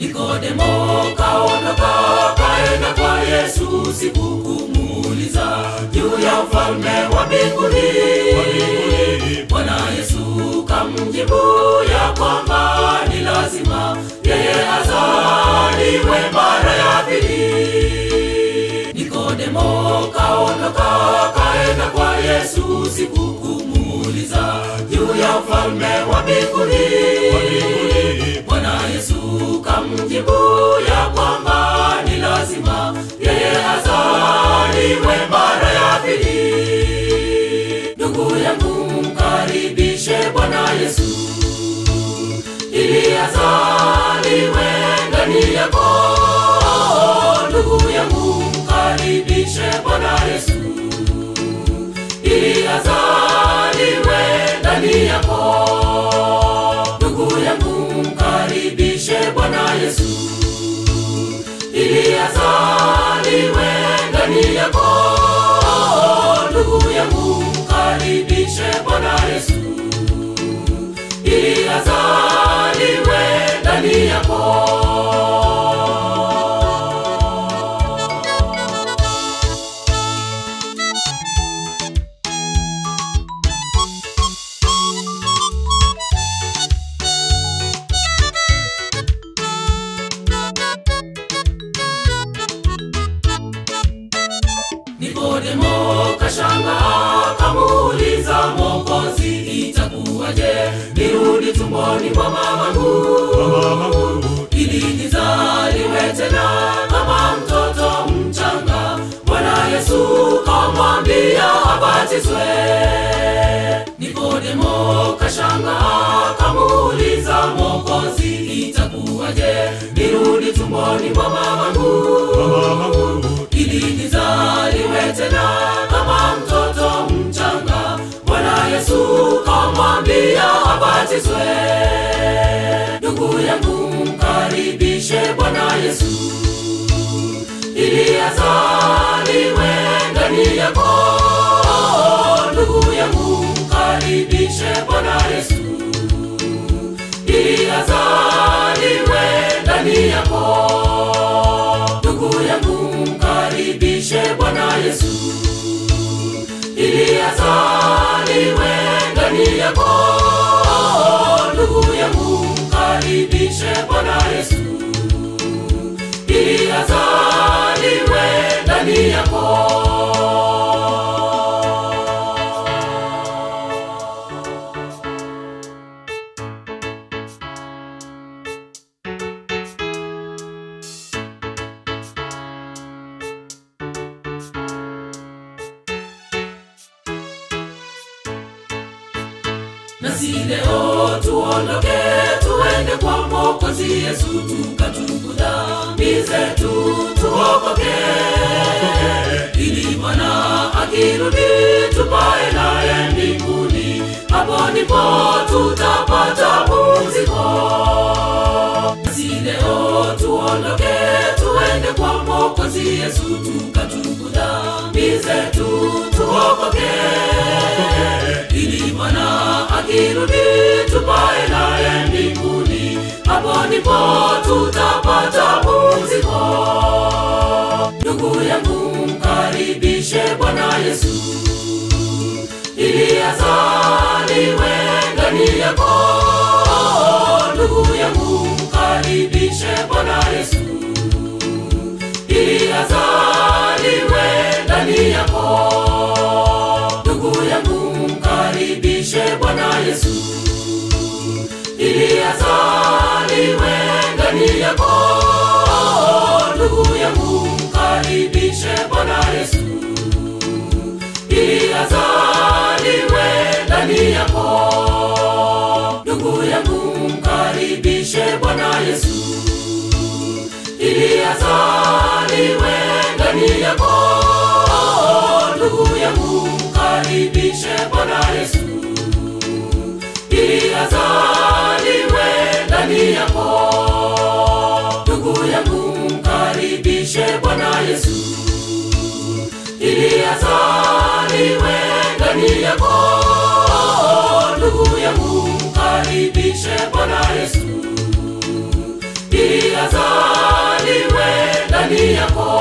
Nikodemo kaondoka kaenda kwa Yesu siku kumuuliza juu ya ufalme wa mbinguni. Bwana Yesu kamjibu ya kwamba ni lazima yeye azaliwe mara ya pili. Nikodemo kaondoka kaenda kwa Yesu siku kumuuliza juu ya ufalme wa mbinguni. Bwana Yesu kamjibu ya kwamba ni lazima yeye azaliwe mara ya pili. Ndugu yangu mkaribishe Bwana Yesu ili azaliwe ndani yako. Ndugu yangu mkaribishe Bwana Yesu ili azaliwe ndani yako. Ndugu yangu mkaribishe Bwana Yesu ili azaliwe ndani yako. Ndugu yangu mkaribishe Bwana Yesu ili azaliwe ndani yako. Nikodemo kashanga kamuuliza Mwokozi, itakuwaje nirudi tumboni mwa mamangu ili nizaliwe tena kama mtoto mchanga? Bwana Yesu kamwambia abatizwe. Nikodemo kashanga kamuuliza Mwokozi, itakuwaje nirudi tumboni mwa mamangu ili nizaliwe tena kama mtoto mchanga. Bwana Yesu kamwambia abatizwe. Ndugu yangu mkaribishe Bwana Yesu ili azaliwe ndani yako. Ndugu yangu mkaribishe Bwana Yesu ili azaliwe ndani yako. Ndugu yangu mkaribishe Bwana Yesu ili azaliwe ndani yako. Ndugu yangu mkaribishe Bwana Yesu ili azaliwe ndani yako. nasi leo tuondoke tuende kwa mwokozi yesu tukatubu dhambi zetu tuokoke ili bwana akirudi tupae naye mbinguni hapo ndipo tutapata pumziko nasi leo tuondoke tuende kwa mwokozi yesu tukatubu dhambi zetu tuokoke ili bwana akirudi tupae naye mbinguni hapo ndipo tutapata pumziko ndugu yangu mkaribishe bwana yesu ili azaliwe ndani yako ndugu yangu mkaribishe bwana yesu ili azaliwe ndani yako ndugu yangu mkaribishe bwana yesu ili azaliwe ndani yako ndugu yangu mkaribishe bwana yesu ili azaliwe ndani yako ndugu yangu mkaribishe bwana yesu ili azaliwe ndani yako ndugu yangu mkaribishe bwana yesu ili azaliwe ndani yako ndugu yangu mkaribishe bwana yesu ili azaliwe ndani yako ndugu yangu mkaribishe bwana yesu ili azaliwe ndani yako